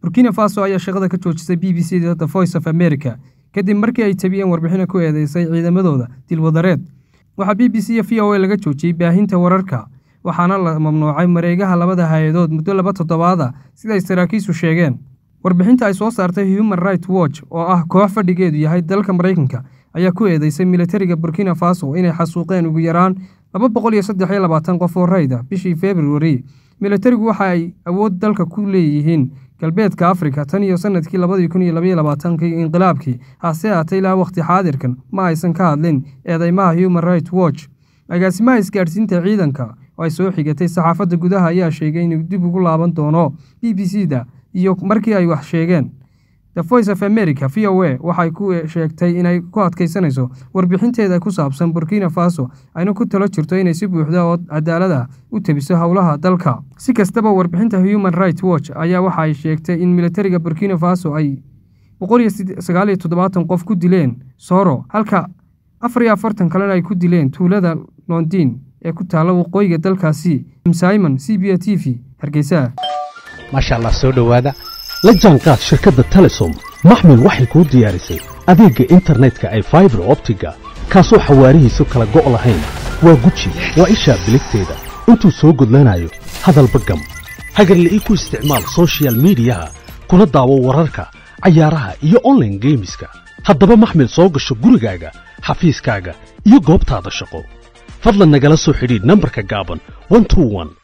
burkina faso ayaa shaqada ka joojisay b b c da the voice of america kadib markii ay tabiyeen warbixina ku eedeysay ciidamadooda dilwadareed waxaa b b c iyo v o a laga joojiyey baahinta wararka waxaana la mamnuucay mareegaha labada hay-adood muddo laba toddobaada sida ay saraakiisu sheegeen warbixinta ay soo saartay human right watch oo ah koox fadhigeedu yahay dalka maraykanka ayaa ku eedeysay militariga burkina faso inay xasuuqeen ugu yaraan laba boqol iyo saddex iyo labaatan qof oo rayda bishii februari militarigu waxa ay awood dalka ku leeyihiin galbeedka afrika tan iyo sanadkii labadii kun iyo labaiyo labaatankii inqilaabkii hase haatay ilaa wakhti xaadirkan ma aysan ka hadlin eedeymaha human right watch agaasimaha isgaadhsiinta ciidanka oo ay soo xigatay saxaafadda gudaha ayaa sheegay inuu dib ugu laaban doono b b c da iyo markii ay wax sheegeen the voice of america v o a waxay ku sheegtay inay ku adkaysanayso warbixinteeda ku saabsan burkina faso ayna ku talo jirto inay si buuxda oo cadaalad ah u tebiso howlaha dalka si kastaba warbixinta human right watch ayaa waxa ay sheegtay in militariga burkina faso ay boqol iyo sagaal iyo toddobaatan qof ku dileen soro halka afar iyo afartan kalena ay ku dileen tuulada londin ee ku taalla waqooyiga dalkaasi simon c b a t v hargeysa maasha allah soo dhowaada la jaanqaad shirkadda telesom maxmil waxay kuu diyaarisay adeegga internetka ay faibar optiga kaasoo xawaarihiisu kala go' lahayn waa guji waa ishaa biligteeda intuu soo gudlanayo hadalba gam hagarla'ii ku isticmaal sochial midiyaha kuna daawo wararka cayaaraha iyo onlaine geemiska haddaba maxmil soo gasho gurigaaga xafiiskaaga iyo goobtaada shaqo fadlan nagala soo xidhiidh nambarka gaaban